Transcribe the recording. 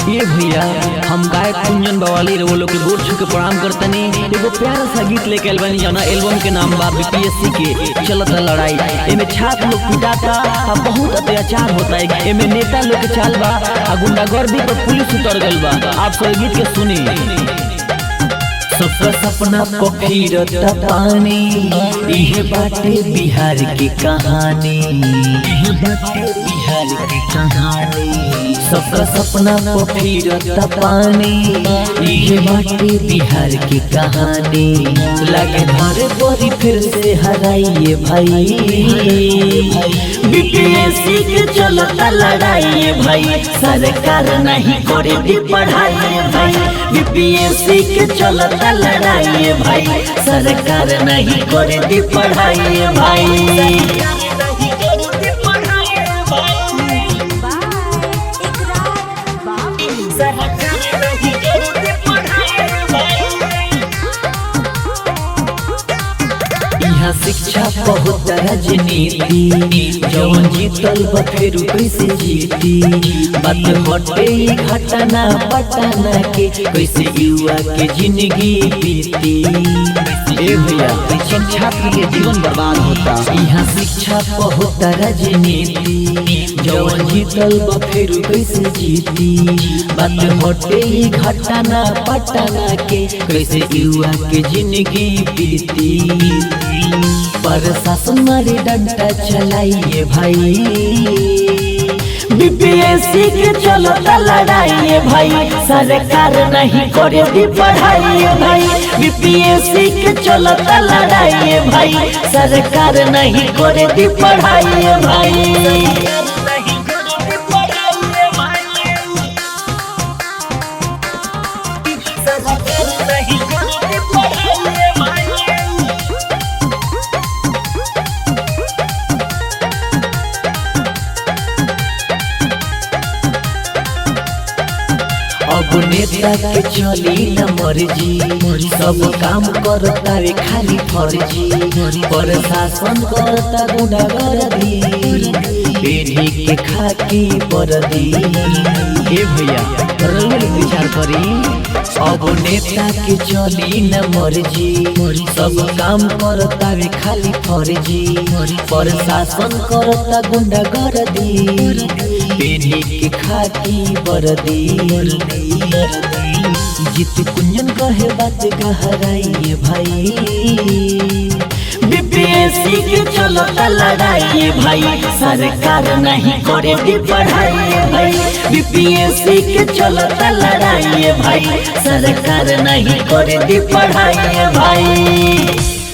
ये भैया हम गायक कुंजन बवाली रे वो लोग के गोर छू के प्रणाम करतनी एगो प्यारा सा गीत लेके आइल बानी जना एल्बम के नाम बा बीपीएससी के चलत लड़ाई एमे छात्र लोग पिटाता आ बहुत अत्याचार होता है एमे नेता लोग के चाल बा आ गुंडागर्दी पर पुलिस उतर गइल बा आप सब गीत के सुनी सबका सपना पखीरता पानी इहे बाटे बिहार की कहानी इहे बाटे बिहार की कहानी सबका सपना पखीरता पानी इहे बाटे बिहार की कहानी लगे मारे बोरी फिर से हराइए भाई बीपीएससी के चलता लड़ाई भाई सरकार नहीं करे दी पढ़ाई भाई बीपीएससी के चलता लड़ाई भाई सरकार नहीं करे दी पढ़ाई भाई यहाँ शिक्षा बहुत राजनीति जौन जीतल बा फिर कैसे जीती बात हटे ई घटना पटना के कैसे युवा के जिंदगी बीती ए भैया शिक्षक छात्र के जीवन बर्बाद होता यहाँ शिक्षा बहुत राजनीति जौन जीतल बा फिर कैसे जीती बात हटे ई घटना पटना के कैसे युवा के जिंदगी बीती प्रशासन मारे डंडा चलाइए भाई बीपीएससी के चलता लड़ाई भाई सरकार नहीं करे दी पढ़ाई भाई बीपीएससी के चलता लड़ाई भाई सरकार नहीं करे दी पढ़ाई भाई अब नेता के चली न मर्जी सब काम करता रे खाली फर्जी प्रशासन करता गुंडागर्दी पीढ़ी के खाकी परदी ए भैया रंगल विचार करी अब नेता के चली न मर्जी सब काम करता रे खाली फर्जी प्रशासन करता गुंडागर्दी पीढ़ी के खाकी बरदी जीत कुंजन कहे बात गहराइए भाई बीपीएससी के चलता लड़ाई भाई सरकार नहीं करे दी पढ़ाई भाई बीपीएससी के चलता लड़ाई भाई सरकार नहीं करे दी पढ़ाई भाई